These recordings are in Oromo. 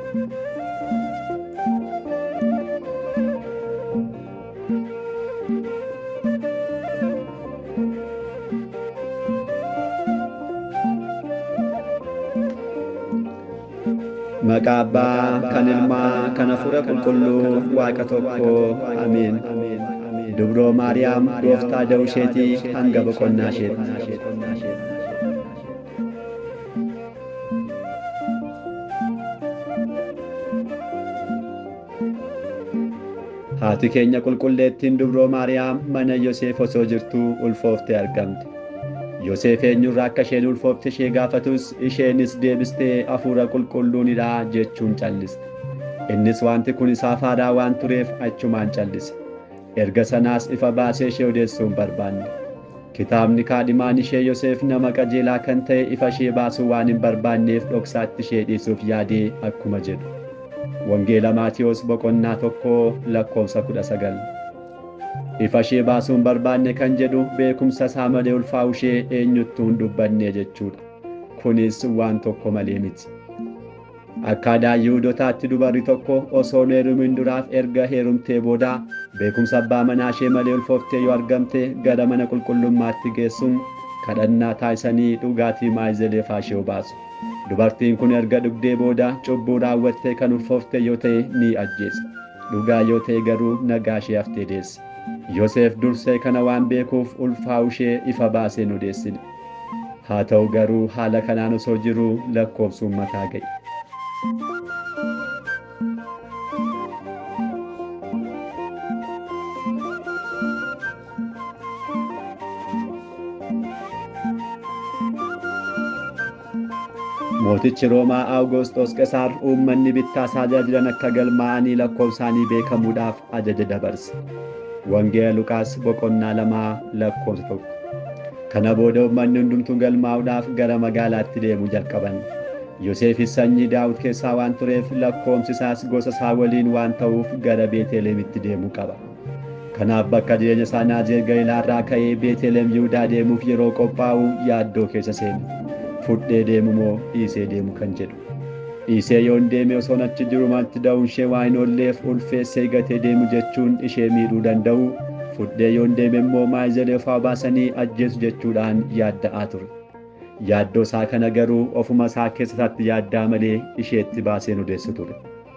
Maqaa Abbaa, kan Ilmaa, kan Hafuura Qulqulluu, Waaqa tokkoo, Ameen. Dubroo Maariyaam gooftaa da'uu isheetii hanga boqonnaa isheetti. Haati keenya qulqulleettiin dubroo Maariyaam mana Yoseef osoo jirtuu ulfooftee argamte. Yoseef eenyurraa akka isheen ulfoofte ishee gaafatus isheenis deebistee hafuura qulqulluunidha jechuun calliste. Innis wanti kun isaaf haaraa waan tureef achumaan callise. Erga sanaas ifa baasee ishee odeessuu hin barbaanne. Kitaabni kaadhimaan ishee Yoseef nama qajeelaa kan ta'e ifa ishee baasuu waan hin barbaanneef dhoksaatti ishee dhiisuuf yaadee akkuma jedhu. Wangeela Maatiyos boqonnaa tokkoo lakkoofsa kudha sagal. Ifa ishee baasuu hin barbaanne kan jedhu beekumsa isaa malee ulfaa'uu ishee eenyuttuu hin dubbanne jechuudha. Kunis waan tokko malee miti. Akkaadaa Yihuudootaatti dubarri tokko osoo hin heerumin duraaf erga heerumtee boodaa beekumsa abbaa manaa ishee malee ulfooftee yoo argamte gara mana qulqullummaatti geessuun kadhannaa taasisanii dhugaatii maayizelee ishee baasu. Dubartiin kun erga dhugdee booda cubbuu raawwattee kan ulfoofte yoo ta'e ni ajjeesa. Dhugaa yoo ta'e garuu nagaa ishee haftee deesse. Yoseef dursee kana waan beekuuf ulfaa'uu ishee ifa baasee hin odeessine. Haa ta'u garuu haala kanaan osoo jiruu lakkoofsuun mataa ga'e. Mootichi Roomaa Awugoosxoos Qesaar uummanni bittaa isaa jiran akka galmaa'anii lakkoofsaanii beekamuudhaaf ajaja dabarse. Wangeela Luqaas boqonnaa lamaa lakkoofsa tokko. Kana booda uummanni hundumtuu galmaa'uudhaaf gara magaalaatti deemuu jalqaban. Yoseefis sanyii Daawit keessaa waan tureef lakkoomsi isaas gosa isaa waliin waan ta'uuf gara Beetelemitti deemuu qaba. Kanaaf bakka jireenya isaa Naazireet Galiilaarraa ka'ee Beetelem Yihudaa deemuuf yeroo qophaa'u yaaddoo keessa seene. Fudhee deemu moo dhiisee deemu kan jedhu. Dhiisee yoon deeme osoon achi jiru maalti da'uun ishee waa hin oolleef ulfeessee gatee deemu jechuun ishee miidhuu danda'u. Fudhee yoon deeme immoo maayizelee ofaa baasanii ajjeesu jechuudhaan yaadda'aa ture. Yaaddoo isaa kana garuu ofuma isaa keessatti yaaddaa malee isheetti baaseen odeessu ture.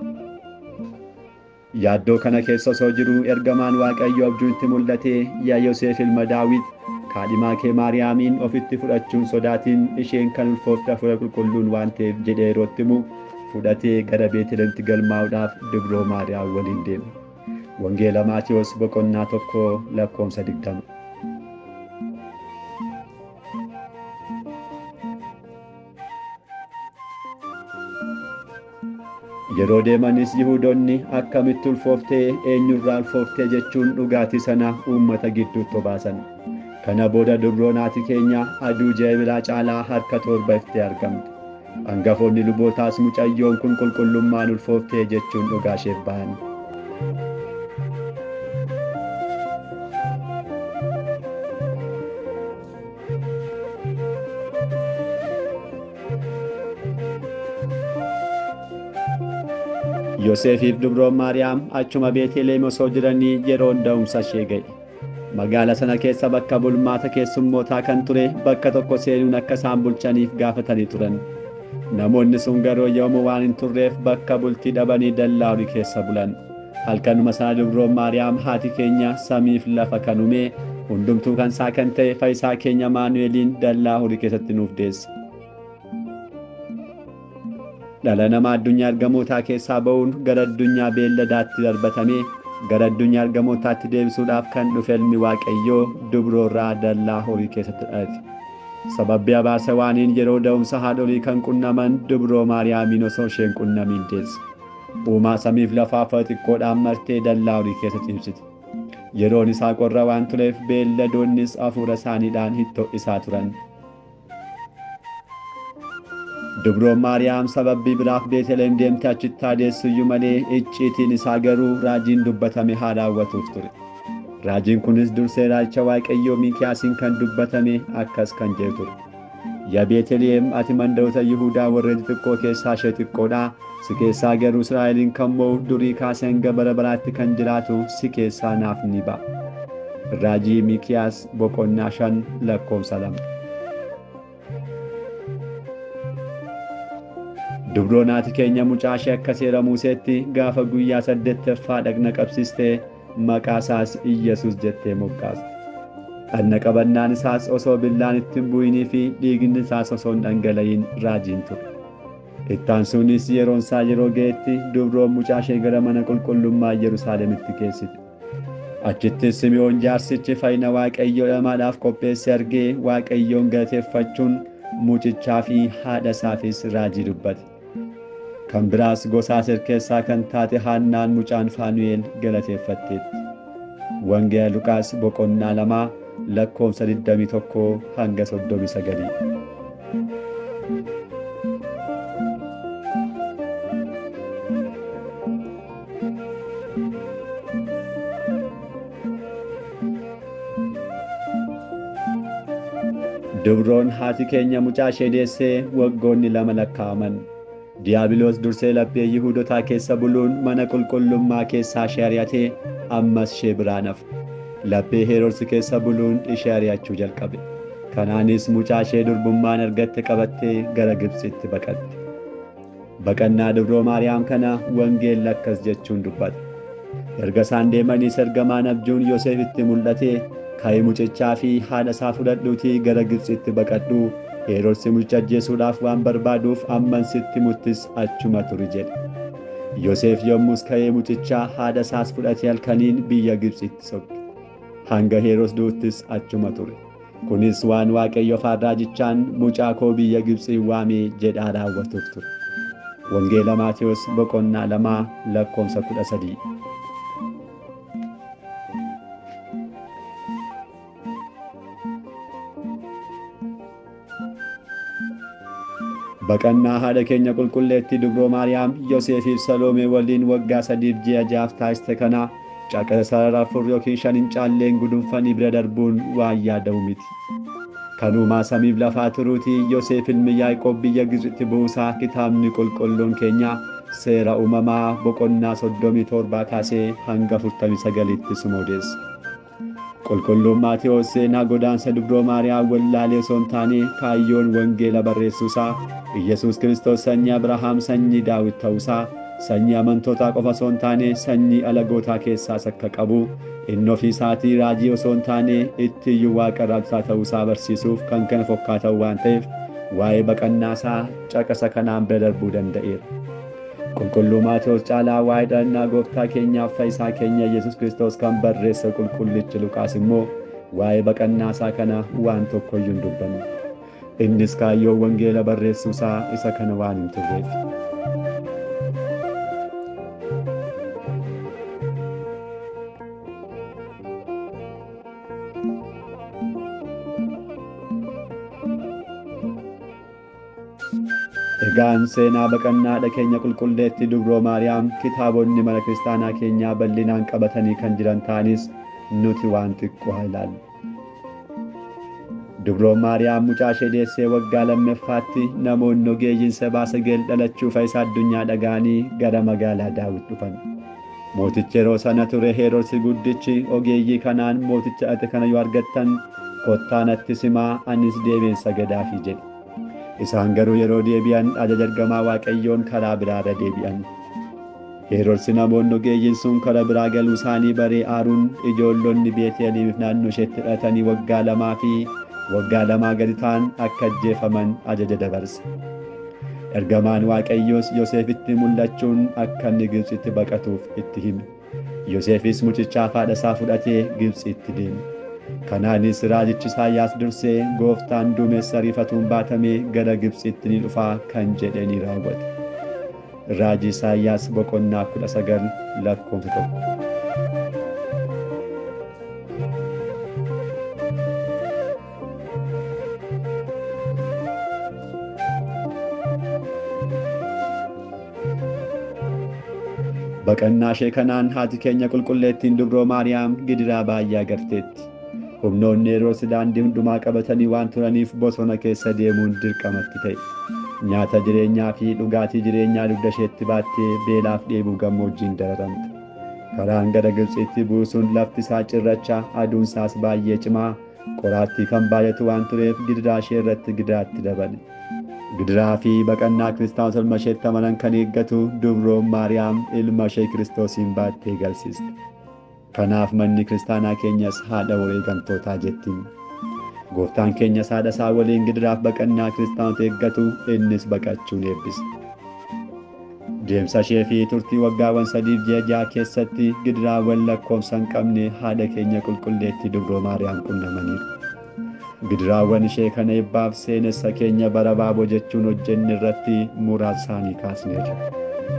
Yaaddoo kana keessa osoo jiruu ergamaan Waaqayyoo abjuutti mul'atee yaa Yoseef ilma Daawit kaadhimaa kee Maariyaamiin ofitti fudhachuun sodaatiin isheen kan ulfoofte hafuura qulqulluun waan ta'eef jedhee yerootti himu fudhatee gara Beetelemtti galmaa'uudhaaf dubroo Maariyaam waliin deeme. Wangeela Maatiyos boqonnaa tokko lakkoofsa digdama. Yeroo deemanis Yihuudoonni akkamitti ulfooftee eenyurraa ulfooftee jechuun dhugaatii sana uummata gidduutti obaasan. Kana booda dubroon haati keenya aduu jeebilaa caalaa harka torba iftee argamte. Hangafoonni lubootaas mucayyoon kun qulqullummaan ulfooftee jechuun dhugaa isheef ba'an. Yoseefiif dubroon Maariyaam achuma Beeteleem osoo jiranii yeroon da'umsa ishee ga'e. Magaala sana keessa bakka bulmaata keessummootaa kan ture bakka tokko seenuun akka isaan bulchaniif gaafatanii turan. Namoonni sun garuu yooma waan hin turreef bakka bultii dhabanii dallaa horii keessa bulan. Halkanuma sana dubroon Maariyaam haati keenya samiif lafa kan uume hundumtuu kan isaa kan ta'e fayyisaa keenya Maanu'eeliin dallaa horii keessatti nuuf deesse. Dhala namaa addunyaa argamootaa keessaa ba'uun gara addunyaa beelladaatti darbatamee gara addunyaa argamootaatti deebisuudhaaf kan dhufe ilmi Waaqayyoo dubroorraa dallaa horii keessatti dhalate. Sababbii abaarsa waaniin yeroo da'umsa haadholii kan qunnaman dubroo Maariyaamiin osoo isheen qunnamiin deesse. Uumaa samiif lafaa fa'a xiqqoodhaan martee dallaa horii keessa ciibsite. Yeroon isaa qorra waan tureef beelladoonnis hafuura isaaniidhaan hitto'isaa turan. Dubroon Maariyaam sababii biraaf Beeteleem deemte achitti adeessuyyuu malee icciitiin isaa garuu raajiin dubbatame haa raawwatuuf ture. Raajiin kunis dursee raajicha Waaqayyoo Miikiyaasiin kan dubbatame akkas kan jedhu ture. Yaa Beeteliyeem ati mandaroota Yihuudaa warreen xixiqqoo keessaa ishee xiqqoodha. Si keessaa garuu Israa'eliin kan mo'u durii kaasee hanga bara baraatti kan jiraatu si keessaa naaf ni ba'a. Raajii Miikiyaas boqonnaa shan lakkoofsa lama. Dubroon haati keenya mucaa ishee akka seera Museetti gaafa guyyaa saddeettaffaa dhagna qabsiistee maqaa isaas Iyyesuus jettee moggaafte. Dhagna qabannaan isaas osoo billaan itti hin bu'inii fi dhiigni isaas osoo hin dhangala'in raajiin ture. Ittaansuunis yeroon isaa yeroo ga'etti dubroon mucaa ishee gara mana qulqullummaa Yerusaalemitti geessite. Achittis Simi'oon jaarsichi fayyina Waaqayyoo dhamaadhaaf qopheesse argee Waaqayyoon galateeffachuun mucichaa fi haadha isaafis raajii dubbate. Kan biraas gosa Aseer keessaa kan taate Haannaan mucaan Faanu'eel galateeffatteetti. Wangeela Luqaas boqonnaa lamaa lakkoofsa 21 hanga 39. Dubroon haati keenya mucaa ishee deessee waggoonni lama lakkaa'aman. Diiyaabiloos dursee laphee Yihuudotaa keessa buluun mana qulqullummaa keessaa ishee ari'atee ammas ishee biraa nafe. Laphee Heroodsi keessa buluun ishee ari'achuu jalqabe. Kanaanis mucaa ishee durbummaan argatte qabattee gara Gibxitti baqatte. Baqannaa dubroo Maariyaam kana wangeelli akkas jechuun dubbata. Erga isaan deemaniis ergamaan abjuun Yoosefitti mul'ate ka'ee mucichaa fi haadha isaa fudhadhuutii gara Gibxitti baqadhu Heroodsi mucicha ajjeesuudhaaf waan barbaaduuf amman sitti muttis achuma turi jedhe. Yoosef yommus ka'ee mucichaa haadha isaas fudhatee halkaniin biyya Gibxitti sokke. Hanga Heroos duuttis achuma ture. Kunis waan Waaqayyo afaan raajichaan mucaa koo biyya Gibxii waamee jedhaa raawwatuuf ture. Wangeela Maatewos boqonnaa lamaa lakkoofsa kudha sadii. Baqannaa haadha keenya qulqulleetti dubroo Maariyaam Yoosefiif Saloomee waliin waggaa sadiif ji'a ja'aaf taasiste kana caqasa sarara afur yookiin shan hin caalleen gudunfanii bira darbuun waan yaadamu miti. Kanumaa samiif lafaa turuutii Yoosef ilmi Yaaqoob biyya Gibxitti buusaa kitaabni qulqulluun keenya seera uumamaa boqonnaa soddomii torbaa kaasee hanga afurtamii sagaliitti sumoodeessa. Qulqulluun Maatewos seenaa godaansa dubroo Maariyaam wallaalee osoo hin taane kaayyoon wangeela barreessuusaa Iyyasuus Kiristoos sanyii Abrahaam sanyii Daawit ta'uusaa sanyii amantootaa qofa osoo hin taane sanyii alagootaa keessaas akka qabu inni ofii isaatii raajii osoo hin taane itti iyyuu waaqa raajsaa ta'uusaa barsiisuuf kan kana fakkaatan waan ta'eef waa'ee baqannaasaa caqasa kanaan bira darbuu danda'eera. Qulqulluu Maatewos caalaa waa'ee dhalannaa gooftaa keenyaaf fayyisaa keenya Yesus Kiristoos kan barreesse qulqullichi Luqaas immoo waa'ee baqannaasaa kana waan tokko iyyuu hin dubbanne. Innis kaayyoo wangeela barreessuusaa isa kana waan hin turreef. Egaan seenaa baqannaa keenya qulqulleetti dubroo Maariyaam kitaabonni mana kiristaanaa keenyaa bal'inaan qabatanii kan jiran ta'anis nuti waan xiqqoo haa ilaallu. Dubroon Maariyaam mucaa ishee deessee waggaa lammaffaatti namoonni ogeeyyiin sabaa sageel dhalachuu isaa addunyaa dhaga'anii gara magaalaa Daawit dhufan. Mootichi yeroo sana ture Heroodsi guddichi ogeeyyii kanaan mooticha ate kana yoo argattan kottaa natti simaa anis deemeen sagadaafii jedhe. Isaan garuu yeroo deebi'an ajaja ergamaa Waaqayyoon karaa biraarra deebi'an. Heroodsi namoonni ogeeyyiin sun karaa biraa galuu isaanii baree aaruun ijoollonni Beeteliif naannoo isheetti hidhatanii waggaa lamaa fi waggaa lamaa gadi ta'an akka ajjeefaman ajaja dabarse. Ergamaan Waaqayyoos Yoosefitti mul'achuun akka inni Gibxitti baqatuuf itti hime. Yoosefis mucichaaf haadha isaa fudhatee Gibxitti deeme. Kanaanis raajichi Isaayyaas dursee gooftaan duumessa ariifatuun baatamee gara Gibxitti ni dhufaa kan jedhe ni raawwate. Raajii Isaayyaas boqonnaa kudha sagal lakkoofsa tokko. Baqannaa ishee kanaan haati keenya qulqulleettiin dubroo Maariyaam gidiraa baay'ee agarteetti. humnoonni Heroodis daandii hundumaa qabatanii waan turaniif bosona keessa deemuun dirqamatti ta'e. Nyaata jireenyaa fi dhugaatii jireenyaa dugda isheetti baattee beelaaf dheebuu gammoojjiin dararamte. Karaan gara Gibxitti buusuun lafti isaa cirracha aduun isaas baay'ee cimaa qoraattii kan baay'atu waan tureef gidiraa ishee irratti gidiraatti dabale. Gidiraa fi baqannaa kiristaanota ilma isheetti amanan kan eeggatu dubroon Maariyaam ilma ishee Kiristoosiin baattee galchiste. Kanaaf manni kiristaanaa keenyas haadha wareegamtootaa jettiin. Gooftaan keenyas haadha isaa waliin gidiraaf baqannaa kiristaanota eeggatu innis baqachuun eebbise. Deemsa ishee fi turtii waggaawwan sadiif ji'a ja'a keessatti gidiraawwan lakkoofsa hin qabne haadha keenya qulqulleetti dubroo Maariyaam qunnamaniiru. Gidiraawwan ishee kana eebbaaf seenessa keenya bara baaboo jechuun hojjenne irratti muraasa isaanii kaasneerra.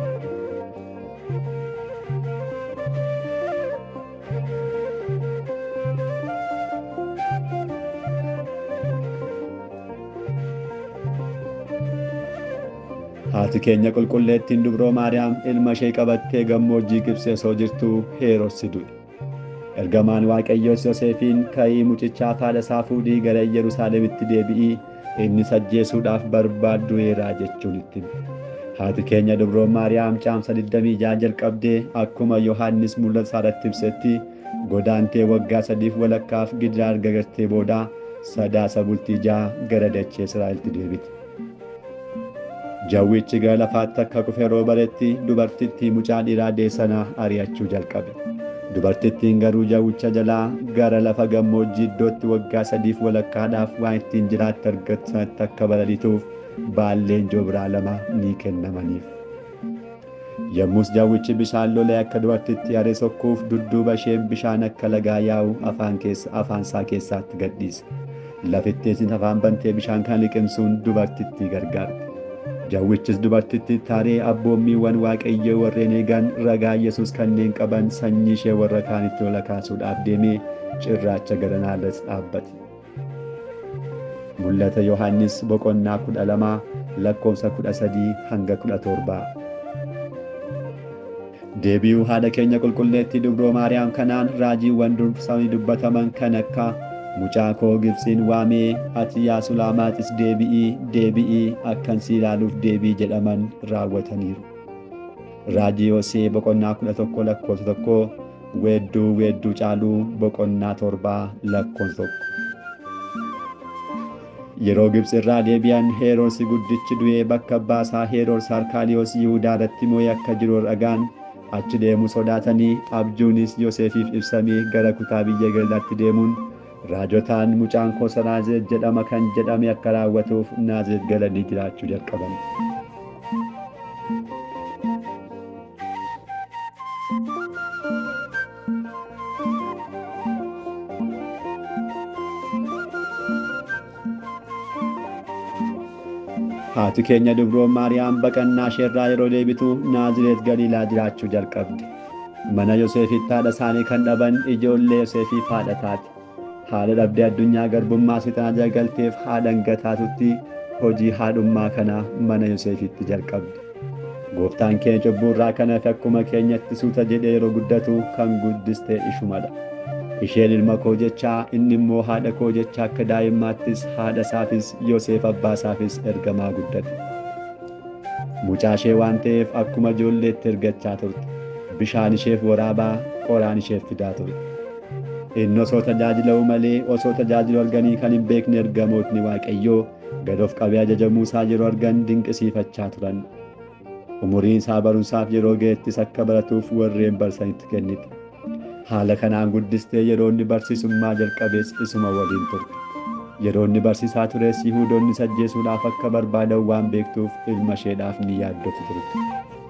Haati keenya qulqulleettiin dubroo Maariyaam ilma ishee qabattee gammoojjii Gibxi osoo jirtuu Heeroodis du'e. Ergamaan Waaqayyoos Yoseefiin ka'ii mucichaa haadha isaa fuudhii gara Yerusaalemitti deebi'ii innis ajjeesuudhaaf barbaaddu'eeraa jechuun itti Haati keenya dubroon Maariyaam caamsa 26 jalqabdee akkuma Yohaannis mul'ata isaarratti ibsetti godaantee waggaa sadiif walakkaaf gidiraa erga gartee boodaa sadaasa bultii ja'a gara dachee Israa'eltti deebite. Jawwichi gara lafaatti akka kufe yeroo baretti dubartittii mucaa dhiiraa deessanaa ari'achuu jalqabe. Dubartittiin garuu jawwicha jalaa gara lafa gammoojjii iddootti waggaa sadiif walakkaadhaaf waan ittiin jiraatte argattu sanatti akka balaliituuf baalleen joobraa lama ni kennamaniif. Yommus jawwichi bishaan lolee akka dubartitti haree sokkuuf dudduuba isheen bishaan akka lagaa yaa'u afaan isaa keessaatti gadhiise. Lafitteessis afaan bantee bishaan kana liqimsuun dubartittii gargaarte. Jawwichis dubartitti taaree abboommiiwwan waaqayyoo warreen eegan ragaa Yesuus kanneen qaban sanyii ishee warra kaanitti lola kaasuudhaaf deemee cirraacha garanaalles dhaabbate. Mul'ata Yohaannis boqonnaa kudha lamaa lakkoofsa kudha sadii hanga kudha torbaa. Deebi'uu haadha keenya qulqulleettii dubroo Maariyaam kanaan raajiiwwan dursanii dubbataman kan akka mucaa koo Gibxiin waamee ati yaa Sulaamaaxis deebi'ii deebi'ii akkan si ilaaluuf deebii jedhaman raawwataniiru. Raajii Hosee boqonnaa kudha tokko lakkoofsa tokko weedduu weedduu caaluu boqonnaa torbaa lakkoofsa tokko. Yeroo Gibxi irraa deebi'an Heeroodis guddichi du'ee bakka abbaa isaa Heeroodis Arkaaliyoos Yihudaa irratti moo'ee akka jiru dhagaan achi deemuu sodaatanii abjuunis Yoseefiif ibsamee gara kutaa biyya Galiilaatti deemuun raajotaan mucaan koo Naazreet jedhama kan jedhame akka raawwatuuf Naazreet galanii jiraachuu jalqaban. Haati keenya dubroon Maariyaam baqannaa isheerraa yeroo deebitu Naazreet Galiilaa jiraachuu jalqabde. Mana Yoseefitti haadha isaanii kan dhaban ijoollee Yoseefiif haadha taate. haadha dhabdee addunyaa garbummaa seexanaa jalagalteef haadha hangataatutti hojii haadhummaa kana mana Yoseefitti jalqabde. Gooftaan keenya cubbuu irraa kan hafe akkuma keenyatti suuta jedhee yeroo guddatu kan guddiste ishumadha. Isheen ilma koo jechaa inni immoo haadha koo jechaa akka daa'immaattis haadha isaafis Yoseef abbaa isaafis ergamaa guddate. Mucaa ishee waan ta'eef akkuma ijoolleetti ergachaa turte. Bishaan isheef waraabaa qoraan isheef fidaa turte. inni osoo tajaajila'u malee osoo tajaajilu arganii kan hin beekne ergamootni waaqayyoo gad of qabee ajajamuu isaa yeroo argan dinqisiifachaa turan. Umuriin isaa barumsaaf yeroo ga'ettis akka baratuuf warreen barsanitti kennite. Haala kanaan guddistee yeroo inni barsiisummaa jalqabees isuma waliin turte. Yeroo inni barsiisaa tures Yihuudoonni ajjeesuudhaaf akka barbaadan waan beektuuf ilma isheedhaaf ni yaaddofti turte.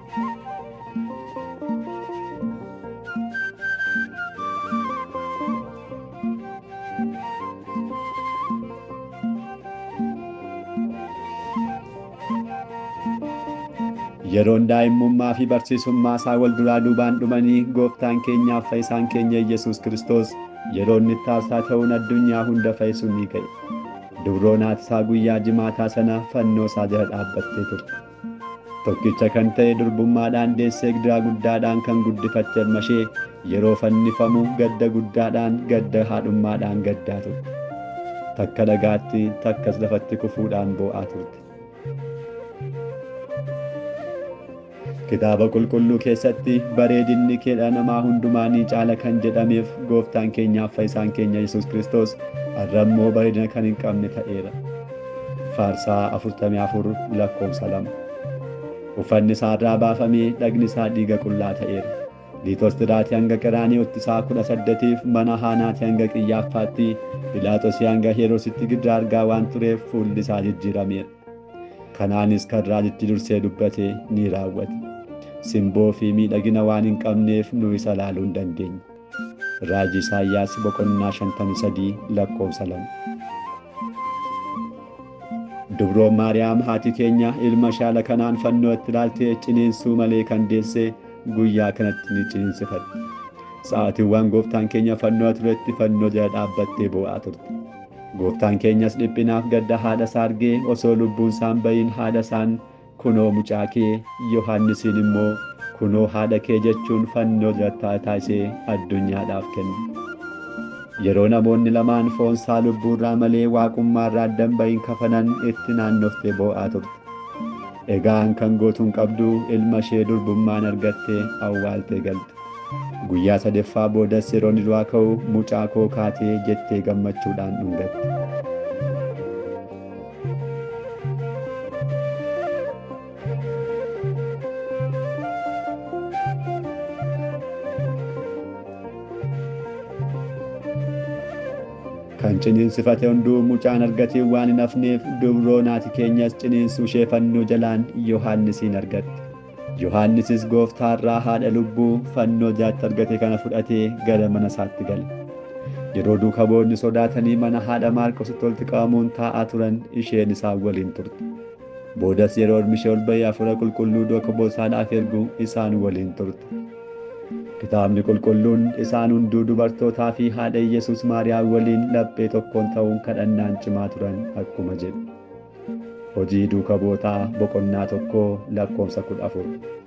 yeroon daa'imummaa fi barsiisummaa isaa wal duraa duubaan dhumanii gooftaan keenyaaf fayyisaan keenya Yesuus Kiristoos yeroo inni taasisaa ta'uun addunyaa hunda fayyisuun ni ka'e. Dubroon haati isaa guyyaa jimaataa sana fannoo isaa jala dhaabbattee turte. Tokkicha kan ta'e durbummaadhaan deessee gidiraa guddaadhaan kan guddifatte ilma ishee yeroo fannifamu gadda guddaadhaan gadda haadhummaadhaan gaddaa turte takka dhagaatti takkas lafatti kufuudhaan boo'aa turte. Kitaaba qulqulluu keessatti bareedinni keedha namaa hundumaanii caala kan jedhameef gooftaan keenyaaf fayyisaan keenya Yesuus Kiristoos har'ammoo bareedina kan hin qabne ta'eera. Faarsaa 44 lakkoofsa lama. Uffanni isaa irraa baafamee dhagni isaa dhiiga qullaa ta'eera. Liitostiraatii hanga Qiraaniyooti isaa kudha saddeetiif mana Haanaati hanga Qiyyaaffaatti Phiilaaxoosii hanga Heroositti giddaa argaa waan tureef fuulli isaa jijjiirameera. Kanaanis kan raajichi dursee dubbate ni raawwate. Simboo fi miidhagina waan hin qabneef nu isa laaluu hin dandeenye. Raajii Isaayyaas boqonnaa 53 lakkoofsa lama. Dubroon Maariyaam haati keenya ilma shaala kanaan fannoo itti ilaaltee ciniinsuu malee kan deesse guyyaa kanatti ni ciniinsifatti. Sa'aatiiwwan gooftaan keenya fannoo turetti fannoo jala dhaabbattee boo'aa turte. Gooftaan keenyas dhiphinaaf gadda haadha isaa argee osoo lubbuun isaan bayin haadha isaan kunoo mucaa kee Yohaannisiin immoo kunoo haadha kee jechuun fannoo jala taasisee addunyaadhaaf kenne. Yeroo namoonni lamaan foon isaa lubbuurraa malee waaqummaarraa addan bayin kafanan itti naannoftee boo'aa turte. Egaan kan gootuun qabdu ilma ishee durbummaan argattee awwaaltee galte. Guyyaa sadaffaa boodas yeroo inni du'aa ka'u mucaa koo kaatee jettee gammachuudhaan dhungatte. kan ciniinsifate hunduu mucaan argatee waan hin hafneef dubroo naati keenyas ciniinsuu ishee fannoo jalaan Yohaannisiin argatte. Yohaannisis gooftaarraa haadha lubbuu fannoo jaatti argate kana fudhatee gara mana isaatti gale. Yeroo duuka boonni sodaatanii mana haadha Maarqositti walitti qabamuun taa'aa turan isheen isaan waliin turte. Boodas yeroo ilmi ishee ol bahee hafuura qulqulluu duuka boosaadhaaf ergu isaan waliin turte. Kitaabni qulqulluun isaan hunduu dubartootaa fi haadha Yesuus Maariyaam waliin laphee tokkoon ta'uun kadhannaan cimaa turan akkuma jedhu. Hojii duuka bootaa boqonnaa tokkoo lakkoofsa kudha afur.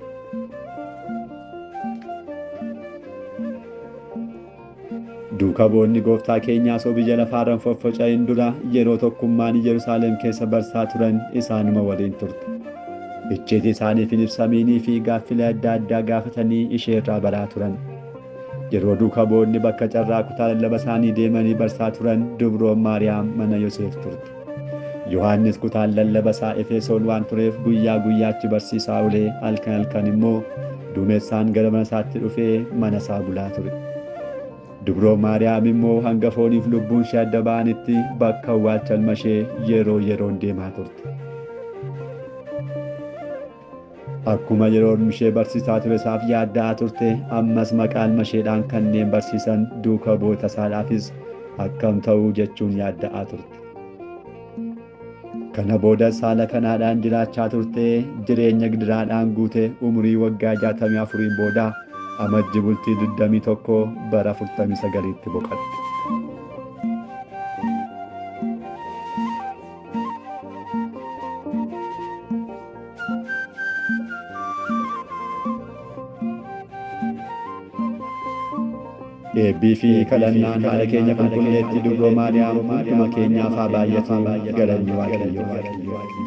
Duuka boonni gooftaa keenyaa osoo biyya lafaarran foffoca'in dura yeroo tokkummaan Yerusaalem keessa barsaa turan isaanuma waliin turte. Icciitii isaaniif hin ibsamiinii fi gaaffilee adda addaa gaafatanii ishee irraa baraa turan. Yeroo duuka boonni bakka carraa kutaa lallaba isaanii deemanii barsaa turan dubroon Maariyaam mana Yoseef turte. Yohaannis kutaan lallaba isaa Efesoon waan tureef guyyaa guyyaatti barsiisaa olee halkan halkan immoo duumessaan gara mana isaatti dhufee mana isaa bulaa ture. Dubroon Maariyaam immoo hangafooniif lubbuun ishee adda ba'anitti bakka awwaalcha ilma ishee yeroo yeroon deemaa turte. Akkuma yeroo ilmi ishee barsiisaa ture isaaf yaadda'aa turte ammas maqaa ilma isheedhaan kanneen barsiisan duuka boota isaadhaafis akkam ta'uu jechuun yaadda'aa turte. Kana boodas haala kanaadhaan jiraachaa turtee jireenya gidiraadhaan guute umurii waggaa jaatamii afuriin booda amajji bultii digdamii tokko bara afurtamii sagaliitti boqotte. eebbii fi kadhannaan haala keenya qulqulleetti dubroo maariyaam hunduma keenyaaf haa baay'atu galanni waaqayyoo